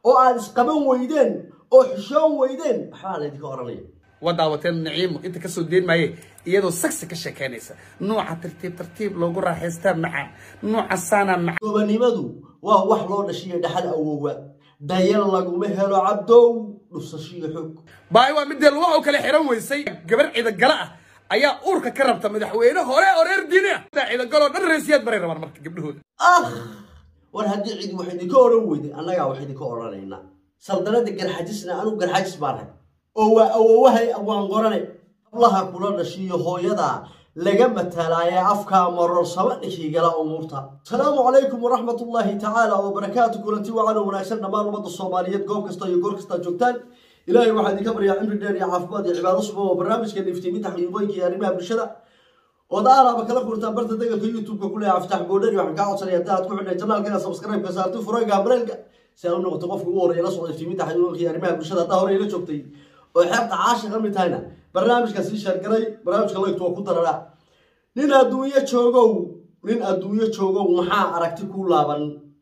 oo aad isqaban weydeen oo xishoon weydeen waxbaa laydinka odhanaya waa daawateen naciimo inta kasoo deen maaye iyadoo sagsi ka sheekeynaysa nuuca tartiib tartiib loogu raaxaystaa macaan nuuca saana macaan gobanimadu waa wax loo dhashiyo dhaxal awowa dayal laguma helo cabdow dhusashiyo xoog baay waa midee lugaha u kala xiran weysay gabar ciidagala ah ayaa uurka ka rabta madaxweyne hore oo reer diini ah ciidagaloo dhan reesiyaad baray rabaan marka gabdhahooda ah war haddii cidi wax idinka odhan weyday annagaa wax idinka odhanaynaa saldanada garxajisna anugu garxajis baanahay oo waa awowahay waan qorane hablaha kula dhashiyo hooyada laga matalaaye afkaa marorsama dhinkigala umuurta asalaamu calaykum waraxmat ullaahi tacaala wabarakaatu kulanti wacan wanaagsan dhammaan ummadda soomaaliyeed goob kasta iyo goor kastaa joogtaan ilaahay waxaa idinka baryaa cimri dheer iyo caafimaad iyo cibaado suba oo barnaamijkeena iftiiminta xaqiiqooyinka iyo arrimaha bulshada ood aalaaba kala furtaan barta degalka youtube-ka ku leeyahay aftax boodhari waxaan kaa codsanaya hadda aad ku xidhay janaalkeena subscribe-ka saarti furayga mareelka si aad u noqoto qofka ugu horreeya la socda iftiiminta xaqiiqooyinka iyo arrimaha bulshada haddaa hore ila joogtay oo xeebta caashi ka mid tahayna barnaamijka sii sheergaray barnaamijka laygtu waa ku darara nin adduunyo joogow nin adduunyo joogow maxaa aragti ku laaban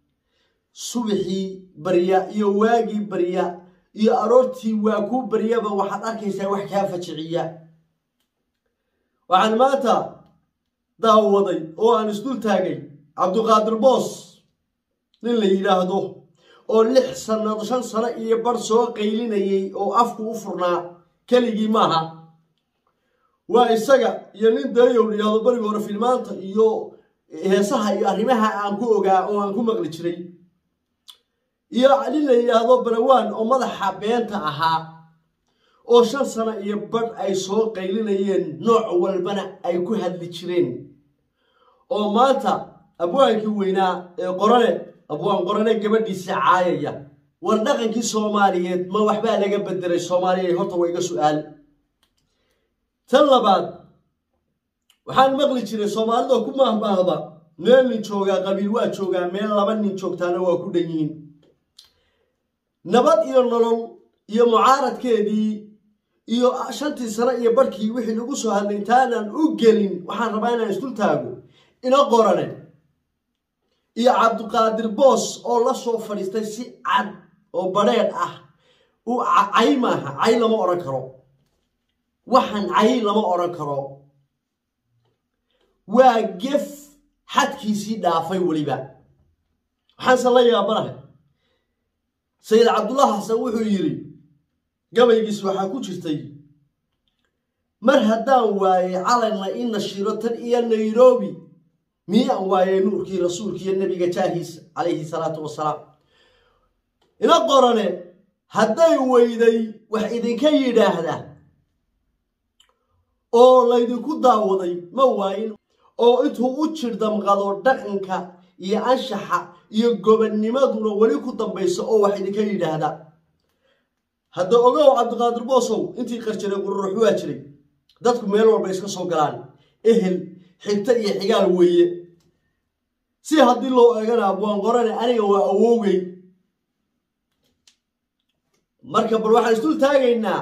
subaxii barya iyo waagii barya iyo aroortii waa ku baryaba waxaad arkaysaa wax kaa fajiciya waxaan maanta daawaday oo aan isdul taagay cabdiqaadir boos nin la yidhaahdo oo lix sanad shan sano iyo bar soo qaylinayay oo afku u furnaa keligii maaha waa isaga iyo nin dayow la yidhahdo bariga hore filmaanta iyo heesaha iyo arrimaha aan ku ogaa oo aan ku maqli jiray iyo nin la yidhaahdo barawaan oo madaxa beenta ahaa oo shan sano iyo badh ay soo qaylinayeen nooc walbana ay ku hadli jireen oo maanta abwaankii weynaa ee qorane abwaan qorane gabadhiisa caayaya war dhaqankii soomaaliyeed ma waxbaa laga bedelay soomaaliya horta waa iga su-aal tan labaad waxaan maqli jiray soomaalida ku mahmaahda meel nin joogaa qabiil waa joogaa meel laba nin joogtaana waa ku dhan yihiin nabad iyo nolol iyo mucaaradkeedii iyo shantii sano iyo barhkii wixii lagu soo hadlay intaanan u gelin waxaan rabaa inaan isdul taago ina qorane iyo cabdiqaadir boos oo la soo fadhiistay si cad oo badheedh ah u cay maaha cay lama odhan karo waxaan cay lama odhan karo waa gef xadkiisii dhaafay weliba waxaanse la yaabanahay sayid cabdullah xasan wuxuu yidhi gabaygiis waxaa ku jirtay mar haddaan waayey calanna i nashiro tan iyo nairobi miyaan waayey nuurkii rasuulkiiyo nebiga jaahiisa calayhi salaatu wasalaam ina qorane hadday weyday wax idinka yidhaahda oo laydinku daawaday ma waayin oo intuu u jirdamqado dhaqanka iyo anshaxa iyo gobonnimaduna weli ku dambaysa oo wax idinka yidhaahda hadda ogow cabdiqaadir boosow intii qarjiray qururux waa jiray dadku meel walba iska soo galaan ehel xigto iyo xigaal weeye si haddii loo eegana abwaan qorane aniga waa awoogay marka bal waxaan isdul taagaynaa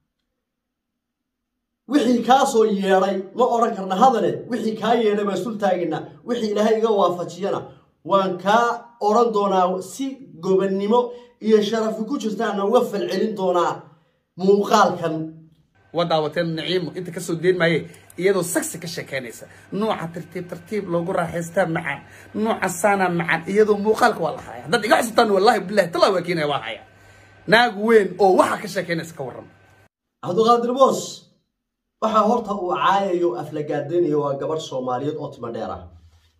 wixii kaa soo yeedhay ma odhan karna hadale wixii kaa yeedhay baan isdul taagaynaa wixii ilaahay iga waafajiyana waan kaa odhan doonaa si gobonnimo iyo sharafi ku jirtaana uga falcelin doonaa muuqaalkan waa daawateen naciimo inta kasoo deen maaye iyadoo sagsi ka sheekeynaysa nuuca tartiib tartiib loogu raaxaystaa macaan nuuca saana macaan iyadoo muuqaalka waa la haya haddaad iga xusubtaan wallahi bilahi talaa waa keenaya waa haya naag weyn oo waxaa ka sheekeynaysa ka warram cabdiqaadir boos waxaa horta uu caayayo aflagaadaynayo waa gabadh soomaaliyeed oo timo dheer ah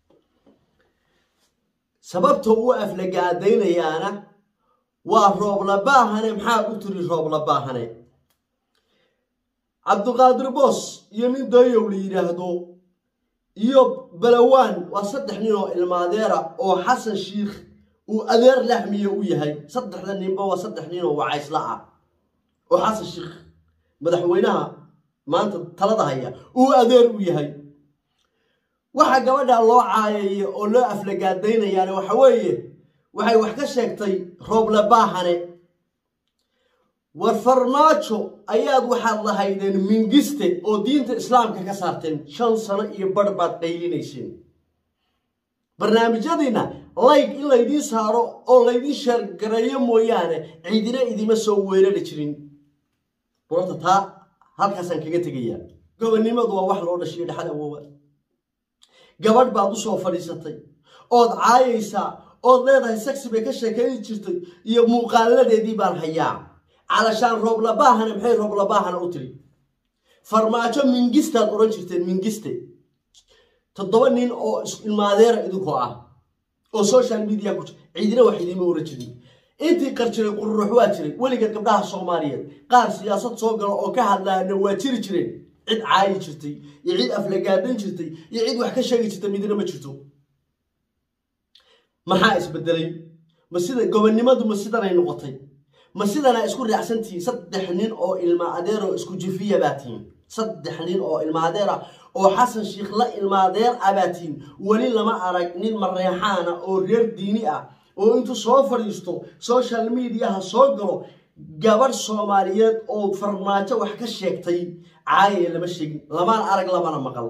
sababta uu aflagaadaynayaana waa rooblabaahane maxaad u tiri rooblabaahane cabdiqaadir boos iyo nin dayow la yidhaahdo iyo balawaan waa saddex nin oo ilmaadeera oo xasan shiikh uu adeer laxmiye u yahay saddexda ninba waa saddex nin oo wacaysla ah oo xasan shiikh madaxweynaha maanta talada haya uu adeer u yahay waxa gabadha loo caayaya oo loo aflagaadaynayaane waxa weeye waxay wax ka sheegtay rooblabaahane war farmaajo ayaad waxaad lahaydeen mingiste oo diinta islaamka ka saarteen shan sano iyo barh baad qaylinayseen barnaamijyadiina layg in laydiin saaro oo laydiin sheergareeyo mooyaane ciidina idima soo weerari jirin burarta taa halkaasaan kaga tegayaa gobonnimadu waa wax loo dhashiyo dhexal awoowa gabadh baad u soo fadhiisatay ood caayaysaa ood leedahay saksi bay ka sheekayn jirtay iyo muuqaaladeedii baan hayaa calashaan rooblabaahana maxay rooblabaahana u tiri farmaajo mingistaad odhan jirteen mingiste toddoba nin oo ilmaadeera idinkoo ah oo social media ku ciidina wax idiima oran jirin intii qar jiray qururux waa jiray weligeed gabdhaha soomaaliyeed qaar siyaasad soo gala oo ka hadlaana waa jiri jireen cid caayi jirtay iyo cid aflagaadan jirtay iyo cid wax ka sheegi jirtay midna ma jirto maxaa isbedelay ma sida gobonnimadu ma sidanay noqotay ma sidanaa isku raacsantihiin saddex nin oo ilma adeer oo isku jifiya baa tihiin saddex nin oo ilma adeer ah oo xasan sheikh la ilmaadeer ah baa tihiin weli lama arag nin mareexaana oo reer diini ah oo intuu soo fadhiisto social mediaha soo galo gabadh soomaaliyeed oo farmaajo wax ka sheegtay caayaya lama sheegin lamana arag lamana maqal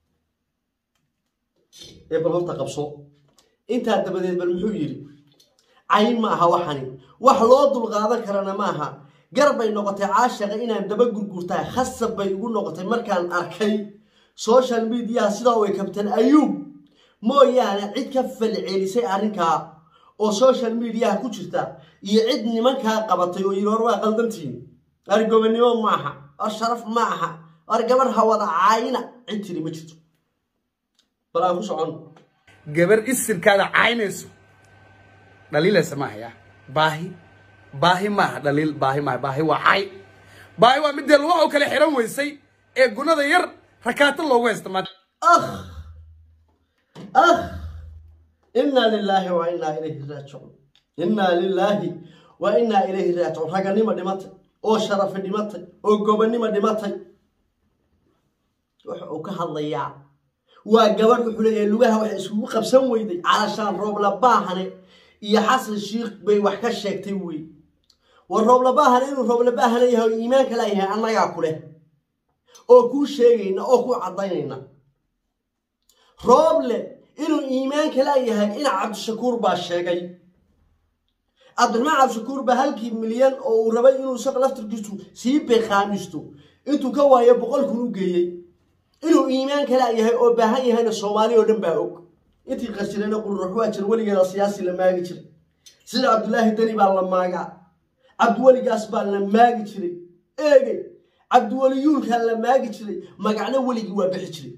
ee bal horta qabso intaa dabadeed bal muxuu yidhi cayn ma aha waxani wax loo dulqaadan karana ma aha gar bay noqotay caashaqa inaan daba gurgurtahay khasab bay igu noqotay markaan arkay social mediaha sidaa way kabteen ayuub mooyaane cid ka falcelisay arrinkaa oo social mediaha ku jirta iyo cid nimankaa qabatay oo yidhi hor waa qaldantihiin war gobonnimo ma aha war sharaf ma aha war gabadh hawada caayina cid tiri ma jirto bal aan ku socon gabar isirkaada caynayso dhaliilaysa maaha ya baahi baahi maaha dhaliil baahi maaha baahi waa cay baahi waa midee lugaha u kale xiran weysay ee gunada yar rakaato loogu haysta maanta akh akh innaa lilaahi wa innaa ilayhi raajicuun innaa lilaahi wa innaa ilayhi raajicuun raganimo dhimatay oo sharafi dhimatay oo gobonnimo dhimatay wuxa uu ka hadlayaa waa gabadh wuxuu leeyahay lugaha waxay isugu qabsan weyday calashaan rooblabaahane iyo xasan shiikh bay wax ka sheegtay wey war rooblabaahane inuu rooblabaahane yahay oo iimaanka laayahay annagaa ku leh oo kuu sheegayna oo kuu caddaynayna rooble inuu iimaanka laayahay ina cabdishakuur baa sheegay cabdiraxmaan cabdishakuur baa halkii milyan oo uu rabay inuu isaga laftirkiisu sii beeqaamisto intuu ka waayo boqol kun u geeyey inuu iimaanka laayahay oo baahan yahayna soomaali oo dhan baa og intii qarjirayna qururux waa jir weligeeda siyaasi la maagi jiray sida cabdulaahi deni baa la maagaa cabdiweligaas baa la maagi jiray eege cabdiweliyuulkaa la maagi jiray magacno weligii waa bixi jiray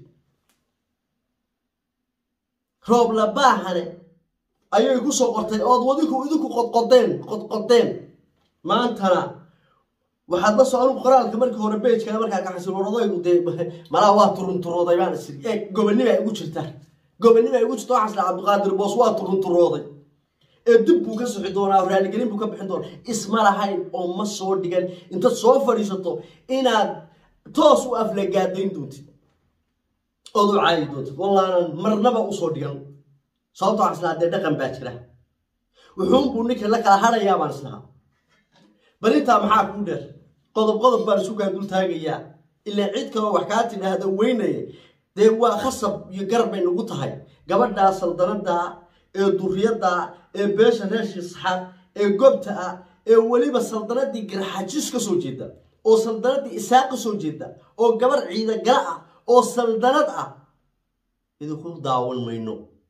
roob la baahane ayay ku soo qortay ood wadinku idinku qodqodeen qodqodeen maantana waxaad la soo anugu qoraalka markii hore beejkaa markaa kaxasil waradaygu dee malaa waa turunturooday baan isiri ee gobonnima igu jirta gobonnima igu jirta waxaas lahaa cabdiqaadir boos waa turunturooday ee dib buu ka soxi doonaa raaligelin buu ka bixin doonaa isma lahayn oo ma soo dhigan intaad soo fadhiisato inaad toos u aflagaadayn doontid ood u caayi doontid wallaanan marnaba usoo dhigan sababto waxaan islahaa dee dhaqan baa jira wuxuunbuu ninka la kala hadhayaa baan islahaa bal intaa maxaa kuu dheer qodob qodob baan isu kaa dul taagayaa ilaa cid kaloo wax kaa tidhaahda weynaya dee waa khasab iyo garab bay nagu tahay gabadhaa saldanada ee duriyadda ee beesha reeshii saxaad ee gobta ah ee weliba saldanadii garxajis ka soo jeeda oo saldanadii isaaq ka soo jeeda oo gabar ciidagala ah oo saldanad ah idinku daawan mayno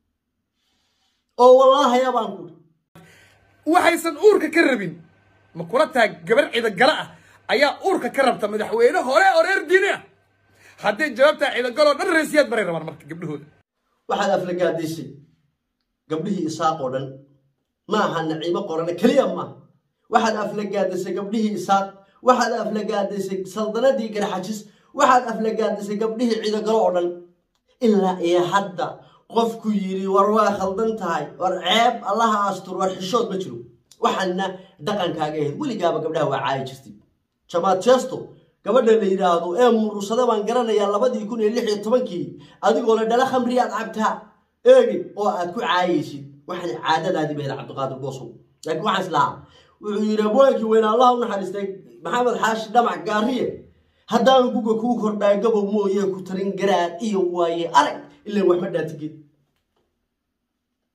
oo wallaahayaa baan ku waxaysan uurka ka rabin ma kula tahay gabar ciidagala ah ayaa uurka ka rabta madaxweyne hore oo reer diini ah haddii jawaabtaa ciidagaloo dhan reesiyaad baray rabaan marka gabdhahooda waxaad aflagaadaysay gabdhihii isaaq oo dhan ma aha naciimo qorane keliya maaha waxaad aflagaadaysay gabdhihii isaaq waxaad aflagaadaysay saldanadii garxajis waxaad aflagaadaysay gabdhihii ciidagalo oo dhan ilaa iyo hadda qofku yidhi war waa khaldan tahay war ceeb allaha astur war xishood ma jiro waxaana dhaqankaaga ahayd weligaaba gabdhaha waa caayi jirtay jamaad jeesto gabadha la yidhaahdo ee murursada baan garanayaa labadii kun iyo lix iyo tobankii adigoo la dhala khamriyaad cabtaa eegi oo aad ku caayaysid waxaan caadadaadii bayda cabdiqaadir boosow laakiin waxaan islahaa wuxuu yidhi abwaankii weyne allah u naxariistay maxamed xaashi dhamac gaariye haddaan guga kuu kordhaay gabow mooye ku tarin garaad iyo waaye arag ilan waxma dhaatigid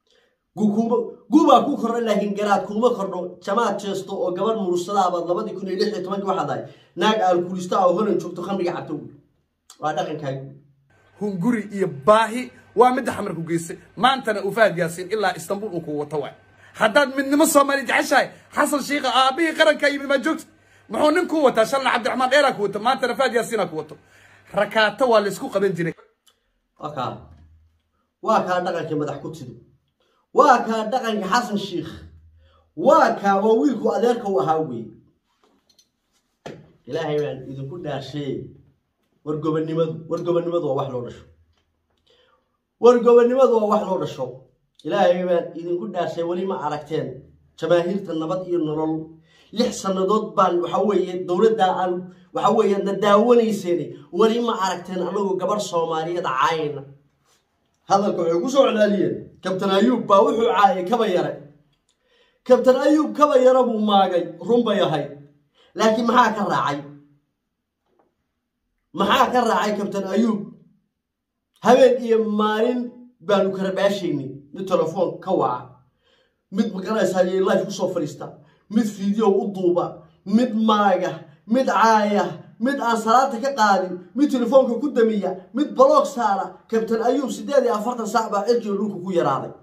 gubaa ku kordha laakiin garaad kuma kordho jamaad jeesto oo gabadh murursadaabad labadii kun iyo lix iyo tobankii waxaa dahay naag aalkulista oo horan joogto khamriga cabto waa dhaqankaagu hunguri iyo baahi waa midda xamar ku geysay maantana uu fahad yaasiin ilaa istanbul uu ku wato waay haddaad midnimo soomaali jeceshahay xasan shiikha aabihii qarankaa yimid maa joogta muxuu nin ku wataa shalna cabdiraxmaan dheeraa ku wato maantana fahad yaasiinaa ku wato rakaato waa laysku qaban jiray waa kaa waa kaa dhaqankii madax ku tido waa kaa dhaqanka xasan shiikh waa kaa waa wiilku adeerka u ahaa wey ilaahay baan idinku dhaashee wargobannimadu wargobannimadu waa wax loo dhasho wargobannimadu waa wax loo dhasho ilaahay baan idinku dhaashay weli ma aragteen jamaahiirta nabad iyo nolol lix sannadood baan waxa weeye dowladda aan waxa weeye na daawanayseen weli ma aragteen anagoo gabarh soomaaliyeed caayna hadalka waxay ku soo celaaliyeen kabtan ayuub baa wuxuu caayay kaba yare kabtan ayuub kaba yare buu maagay run bay ahayd laakiin maxaa ka raacay maxaa ka raacay kabtan ayuub habeen iyo maalin baanu karabaashaynay mid telefoon ka waca mid maqanaysaa iyo life kusoo fadhiista mid video u duuba mid maaga mid caaya mid aan salaada ka qaadin mid telefoonka ku damiya mid baloog saara kabtan ayuub siddeed iyo afartan saac baa cirkiga dhulka ku yaraaday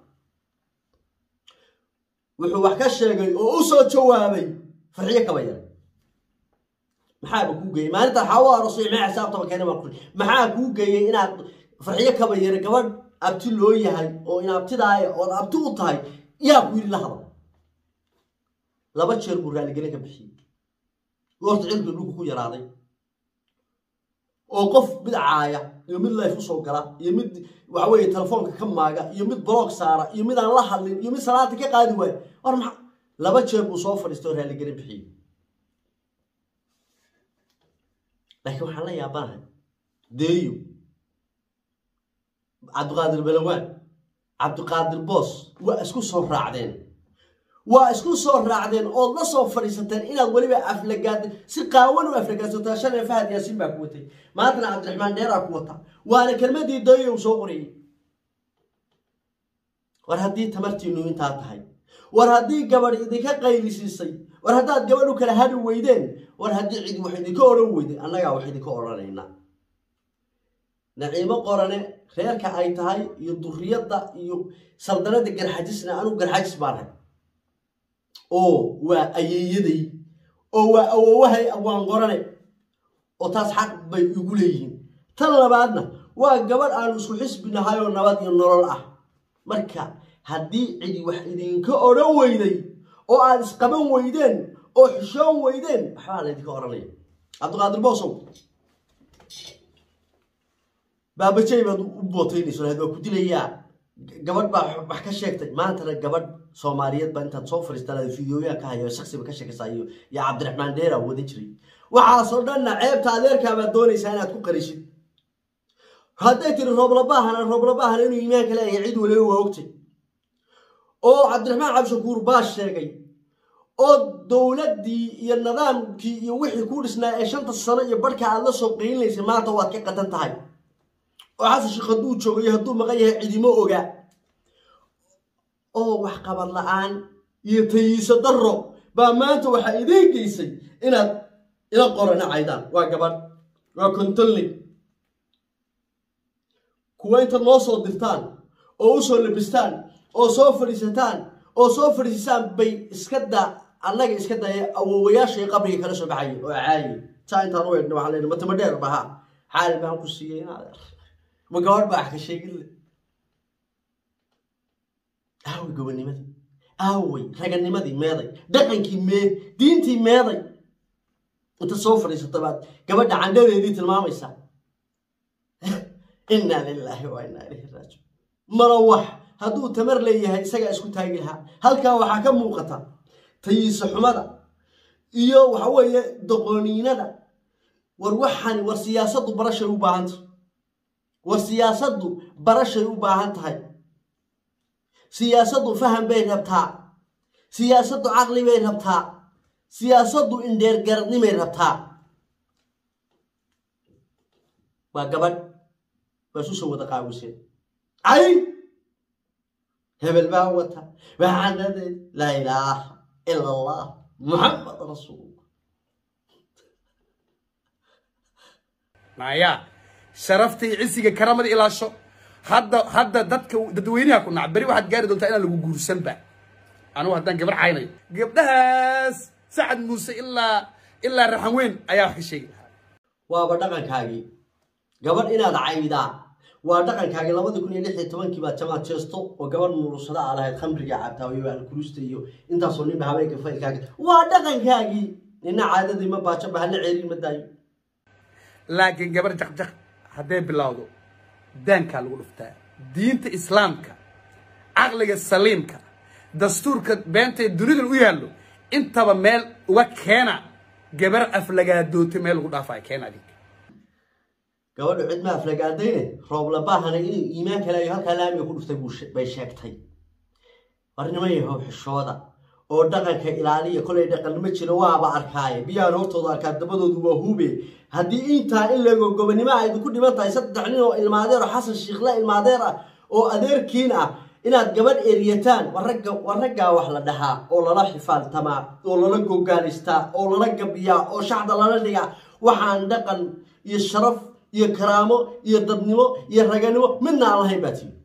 wuxuu wax ka sheegay oo u soo jawaabay farxiyo kaba yar maxaaba kuu geeyey maalinta waxaa u arosay maxaa xisaabtaba keena baan ku maxaa kuu geeyey inaad farxiyo kaba yare gabadh abti loo yahay oo in abtidaaya ood abti u tahay yaa ku yidhi la hadal laba jeer buu raaligelin ka bixiyey goorta cirkiga dhulka ku yaraaday oo qof mid caaya iyo mid life usoo gala iyo mid waxa weeye telefoonka ka maaga iyo mid bloog saara iyo mid aan la hadlin iyo mid salaada ka qaadi waayo war maxa laba jeer buu soo fadhiistay oo raaligelin bixiyey laakiin waxaan la yaabanahay deeyo cabdiqaadir balawaan cabdiqaadir boos waa isku soo raacdeen waa isku soo raacdeen ood la soo fadhiisateen inaad weliba aflagaad si qaawan u aflagaadsataa shalay fahad yaasiin baa ku watay maantana cabdiraxmaan dheeraa ku wata waana kelmadii deeyo uu soo qorayey war haddii tamartiinu intaa tahay war haddii gabadh idinka qaylisiisay war haddaad gabadh u kala hadhi weydeen war haddii cidi wax idinka odhan weyday annagaa wax idinka odhanaynaa naciimo qorane reerka ay tahay iyo duriyadda iyo saldanada garxajisna anugu garxajis baanahay oo waa ayeeyaday oo waa awowahay awaan qorane oo taas xaq bay igu leeyihiin tan labaadna waa gabadh aanu isku xisbi nahay oo nabad iyo nolol ah marka haddii cidi wax idinka odhan weyday oo aad isqaban weydeen oo xishoon weydeen waxbaa laydinka odhanaya cabdiqaadir boosow baabajay baad u bootaynayso lahayd waa ku dilayaa gabadh baa wax ka sheegtay maantana gabadh soomaaliyeed baa intaad soo fadhiistaan fideoyaa ka hayo shaksiba ka sheekaysaa iyo iyo cabdiraxmaan dheera wadan jiray waxaasoo dhanna ceebta adeerkaa baad doonaysaa inaad ku qarishid hadday tiri rooblabahana rooblabahana inuu iimaanka leeyahay cid waliba waa ogtay oo cabdiraxmaan cabdishakuur baa sheegay oo dowladdii iyo nidaamkii iyo wixii ku dhisnaa ee shanta sano iyo barhka aad la soo qeylinaysay maanta waad ka qadan tahay oo xasan sheekh hadduu joogo iyo hadduu maqan yahay cidimo oga oo wax qabad la-aan iyo tayiiso darro baa maanta waxaa idiin geysay inaad ila qorana caydaan waa gabadh waa kontolney kuwa intaad noo soo dirtaan oo u soo labistaan oo soo fadhiisataan oo soo fadhiisisaan bay iska daa annaga iska daya awowayaashay qabriga kala soo baxayay oo caayi saa intaan u eegna waxaan leeyahay matama dheer baha xaali baan ku siiyey inaad ma gabadh baa wax ka sheegin le aaway gobonimadii aaway raganimadii meeday dhaqankii mee diintii meeday inta soo fadhiisato baad gabadha candhadeedii tilmaamaysaa inaa lilaahi wa inaa ilayhi raajiun mana wax hadduu tamar leeyahay isagaa isku taagi lahaa halkaa waxaa ka muuqata tayiise xumada iyo waxa weeye doqooniinada war waxani war siyaasaddu barashay u baahan tahay war siyaasaddu barashay u baahan tahay siyaasaddu faham bay rabtaa siyaasaddu caqli bay rabtaa siyaasaddu indheergaradnimay rabtaa waa gabadh waa isu soo wada qaawiseen cay hebel baa wata waxaanadeed laa ilaaha ila allah muxamed rasuulullah maya sharafta iyo cisiga karamada ilaasho hadda hadda dadka dadweynaha ku nac beri waxaad gaari doontaa inaan lagu guursanba anugu haddaan gabar caynayo gabdhahaas sacad muuse ilaa ilaa raxan weyn ayaa wax ka sheegi lahaa waaba dhaqankaagii gabadh inaad caydaa waa dhaqankaagii labadii kun iyo lix iyo tobankii baad jamaad jeesto oo gabadh murursada aa lahayd khamriga cabtaa iyo alkurusta iyo intaasoo ninba habeenka faylkaaga waa dhaqankaagii nina caadadii ma baajo bahalla ceerin ma daayo laakiin gabar jaqjaq hadday bilowdo daankaa lagu dhuftaa diinta islaamka caqliga saliimka dastuurka beenta ee dunidan u yaallo intaba meel uga keena gabar aflagaadootay meel lagu dhaafayo keena adig gabadhu cid ma aflagaadayne rooblabahana inuu iimaan kaleeyo halkaa laamiga ku dhuftay buu she- bay sheegtay warnimo yahow xishooda oo dhaqanka ilaaliya kolay dhaqannimo jiro waaba arkaaye biyaan hortooda arkaa dabadoodu waa hube haddii intaa in leego gobonimo ay ku dhiman tahay saddex nin oo ilmaadeer oo xasan shiikhla ilmaadeer ah oo adeerkiin ah inaad gabadh eriyataan waragga waraggaa wax la dhahaa oo lala xifaaltamaa oo lala gogaalistaa oo lala gabiyaa oo shacda lala dhigaa waxaan dhaqan iyo sharaf iyo karaamo iyo dadnimo iyo raganimo midna aan lahayn baa tii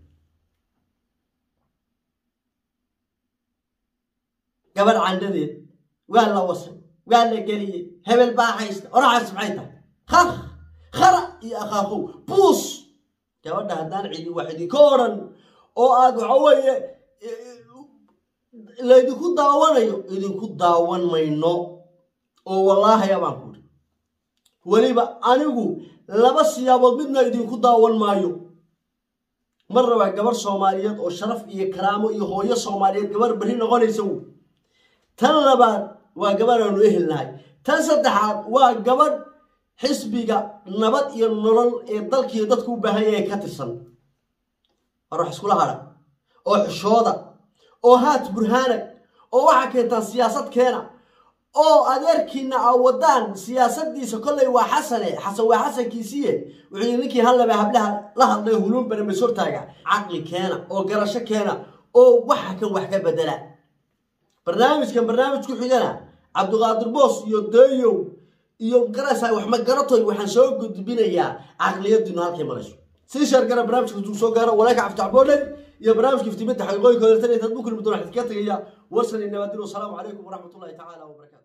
gabadh candhadeed waa la wasay waa la geliyey hebel baa haysta oraxaas maxay tahay khar khara iyo akhaaqow buus gabadha haddaan cidi wax idinka odhan oo aad waxa weeye laydinku daawanayo idinku daawan mayno oo wallaahi abaan ku idhi weliba anigu laba siyaabood midna idinku daawan maayo mar rabaa gabarh soomaaliyeed oo sharaf iyo karaamo iyo hooyo soomaaliyeed gabarh berri noqonaysa wy tan labaad waa gabadh aanu ehel nahay tan saddexaad waa gabadh xisbiga nabad iyo nolol ee dalkiiyo dadku u baahan yahay ka tirsan war wax iskula hadha oo xishooda oo haat burhaanag oo waxaa keentaan siyaasad keena oo adeerkiina aa wadaan siyaasadiisa kollay waa xasane xasan waa xasankiisiiye wuxuu yidhi ninkii hallaba hablaha la hadlay huluunbana masortaaga caqli keena oo garasho keena oo waxa kan wax ka bedela barnaamijkan barnaamij ku xigana cabdiqaadir boos iyo deeyow iyo garasa wax magaratoy waxaan soo gudbinayaa caqliyadiinu halkay marayso sii sheergara barnaamijka tuu soo gaaro walaalka cabdicabdoodhe iyo barnaamijka iftiiminta xaqiiqooyinka horeetan intaad bukuli mudoon waxaan iskaga tegaya warsan iyo nabadin wasalaamu calaykum waraxmatullahi tacaala wabarakaatu